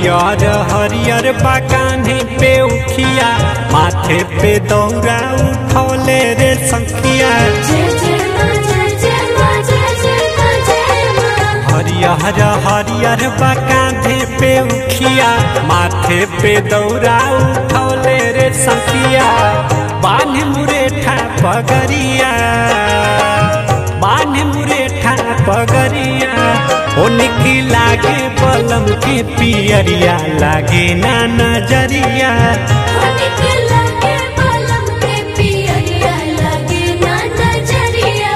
हरियर हरियर बागाने पे उखिया माथे पे दौरा उठौले रे संखिया जय जय माँ जय जय माँ जय जय माँ जय माँ हरियर हरियर बागाने पे उखिया माथे पे दौरा उठौले रे संखिया बान्ह मुरेठा पगरिया बान्ह मुरेठा पगरिया ओ निकी लागे बलम के पियरिया लागे ना नजरिया होनिक लगे पलम के पियरिया लगे ना नजरिया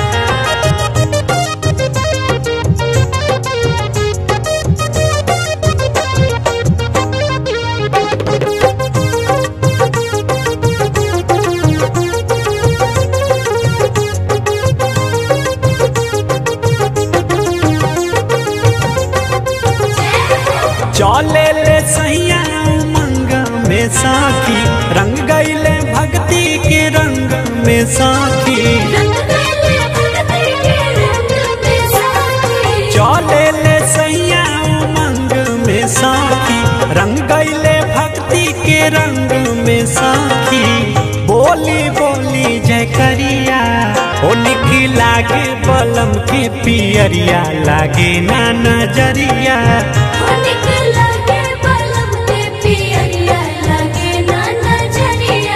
चले ले सैया उमंग में साखी रंग गईले भक्ति के रंग में साखी रंग गले भक्ति के रंग में साथी चले ले सैया उमंग में साखी रंग गईले भक्ति के रंग में साखी बोली बोली जय करिया ओ निकी लागे बलम के पियरिया लागे ना नजरिया होनिक लगे पलम के पियरिया लगे ना नजरिया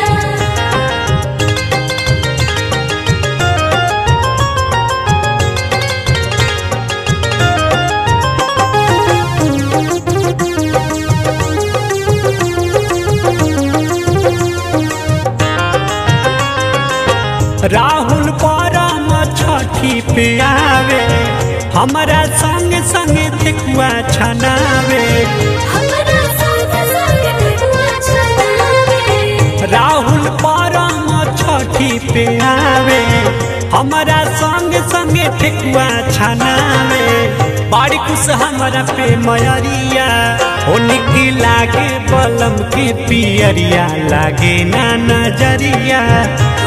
राहुल परम छठी पे आवे हमारा संग संग ठेकुआ छनावे हमरा संग संग ठेकुआ छनावे राहुल परम छठी पे आवे हमारा संग संग ठेकुआ छनावे बड़ी खुश हमारा पे मयरिया ओ निकी लागे बलम के पियरिया लागे ना नजरिया